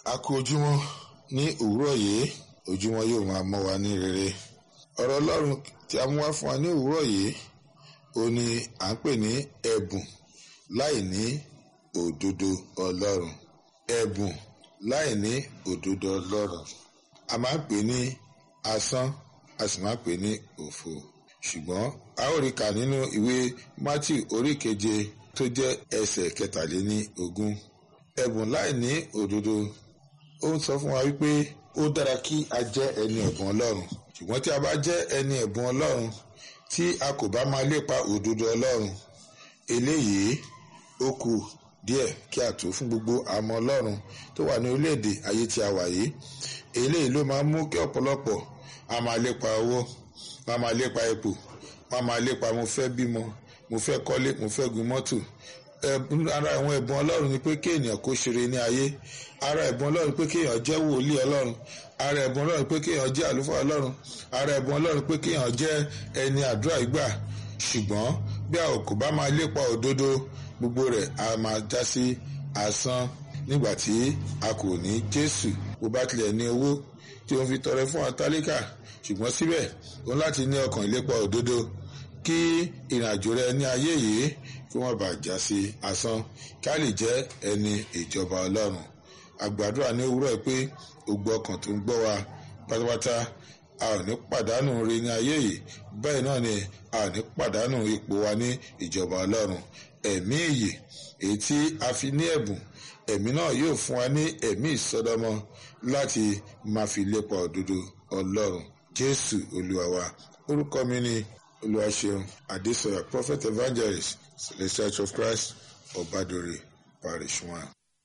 a kú ojúmọ́ ní òwúrọ̀ yìí ojúmọ́ yóò máa mọ́ wa ní rere ọ̀rọ̀ ọlọ́run tí a mú wá fún wa ní òwúrọ̀ yìí ó ní à ń pè ní ẹ̀bùn láì ní òdodo ọlọ́run ẹ̀bùn láì ní òdodo ọlọ́run a máa ń pè ní asán a sì máa ń pè ní òfo ṣùgbọ́n a ó rí kà nínú ìwé Matthew orí keje tó jẹ́ ẹsẹ̀ kẹtàléní ogún ẹ̀bùn láì ní òdodo ó ń sọ fún wa wípé ó dára kí a jẹ́ ẹni ẹ̀bùn ọlọ́run ṣùgbọ́n tí a bá jẹ́ ẹni ẹ̀bùn ọlọ́run tí a kò bá máa lépa òdodo ọlọ́run eléyìí ó kù díẹ̀ kí a tó fún gbogbo àmọ́ ọlọ́run tó wà ní orílẹ̀-èdè ayé tí a wà yìí eléyìí ló máa ń mú kí ọ̀pọ̀lọpọ̀ a máa lépa owó a máa lépa ipò a máa lépa mo fẹ́ bímọ mo fẹ́ kọ́lé mo fẹ́ gun mọ́tò ara àwọn ẹ̀bùn ọlọ́run ni pé kí ènìyàn kó ṣeré ní ayé ara ẹ̀bùn ọlọ́run pé kéèyàn jẹ́ wòlíì ọlọ́run ara ẹ̀bùn ọlọ́run pé kéèyàn jẹ́ àlùfáà ọlọ́run ara ẹ̀bùn ọlọ́run pé kéèyàn jẹ́ ẹni àdúrà ìgbà ṣùgbọ́n bí a kò bá máa lépa òdodo gbogbo rẹ̀ a máa já sí asán nígbà tí a kò ní jésù bó bá tilẹ̀ ní owó tí ó ń fi tọrẹ fún àtálíkà ṣùgbọ́n síbẹ̀ òun láti ní ọkàn ìlépa òdodo kí ìrìnàjò rẹ ní ayé yìí kí wọ́n bá já sí asán ká lè jẹ́ ẹni ìjọba ọlọ́run àgbàdúrà ní òwúrọ̀ pé gbogbo ọkàn tó ń gbọ́ wa pátápátá a ò ní pàdánù rí ní ayé yìí bẹ́ẹ̀ náà ni a ò ní pàdánù ipò wa ní ìjọba ọlọ́run ẹ̀mí ìyè èyí tí a fi ní ẹ̀bùn ẹ̀mí náà yóò fún wa ní ẹ̀mí ìsọdọmọ láti máa fi lépa òdodo ọlọ́run jésù olúwa wa orúkọ mi ni olúwaṣeun adésọyà prophet evangelist celestial church of christ ọbadore parish one.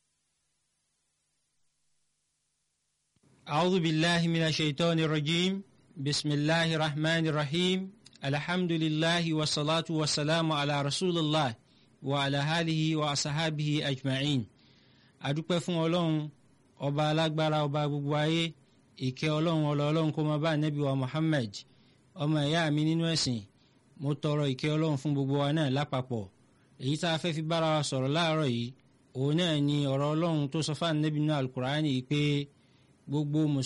أعوذ بالله من الشيطان الرجيم بسم الله الرحمن الرحيم الحمد لله والصلاة والسلام على رسول الله وعلى آله وأصحابه أجمعين adúpẹ́ fún ọlọ́run ọba alágbára ọba gbogbo ayé ìkẹ́ ọlọ́run ọlọ́run kó máa bá nẹ́bí wa Muhammad ọmọ ìyá mi nínú ẹ̀sìn mo tọrọ ìkẹ́ ọlọ́run fún gbogbo wa náà lápapọ̀ èyí tá a fẹ́ fi bára wa sọ̀rọ̀ láàárọ̀ yìí òun náà ni ọ̀rọ̀ ọlọ́run tó sọ fáwọn nẹ́bí náà alukur'ani pé gbogbo mùsùlùmí.